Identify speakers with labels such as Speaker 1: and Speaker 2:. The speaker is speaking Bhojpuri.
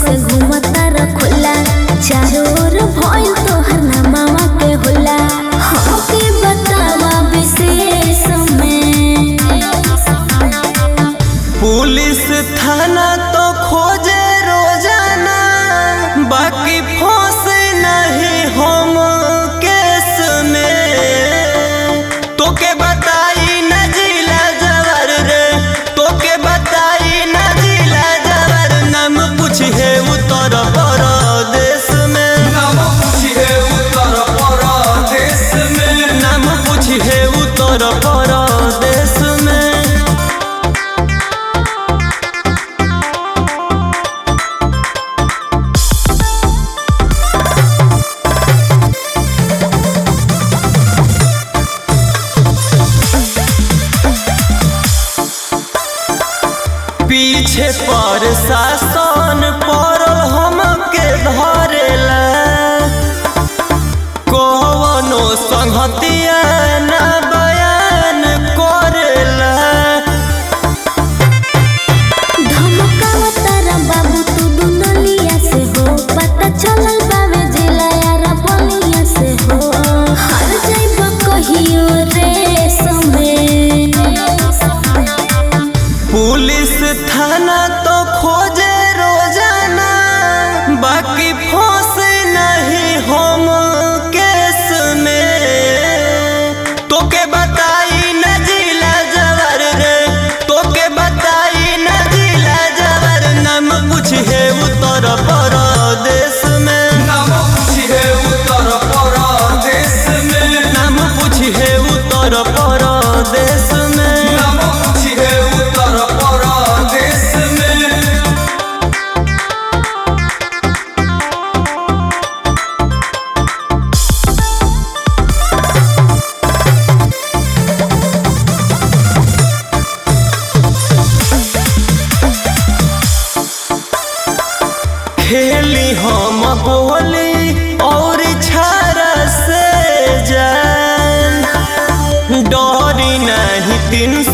Speaker 1: कैसे घूमता रखोला चारों ओर भइल तोहर नामावा के होला हमके बतावा विशेष में
Speaker 2: पुलिस थाना तो खोजे रोजाना बाकी फंसे नहीं हम केस में तोके बताई न जिला जवर रे तोके बताई न जिला जवर नाम पूछे उत्तर प्रदेश में
Speaker 3: नाम पूछिए उत्तर प्रदेश में
Speaker 2: नाम पूछे उत्तर प्रदेश में पीछे पर शासन पड़ल हमके धरेला कवनो संहतिया ना बयान करेला
Speaker 1: धमकावा तारा बाबू तू दुनलिया से हो पता चलल बावे जिला यारा बलिया से हो हर जाइब कहियो रे समय
Speaker 2: पुलिस थाना तो खोजे रोजाना बाकी फंसे नहीं हम केस में तोके बताई न जिला जवर रे तोके बताई न जिला जवर नाम पूछे उत्तर प्रदेश में
Speaker 3: नाम पूछिए उत्तर प्रदेश में
Speaker 2: नाम पूछे उत्तर प्रदेश में
Speaker 3: नाम पूछिए उत्तर प्रदेश में
Speaker 2: खेली हम बोली और छारा से जान डरी नहीं तीन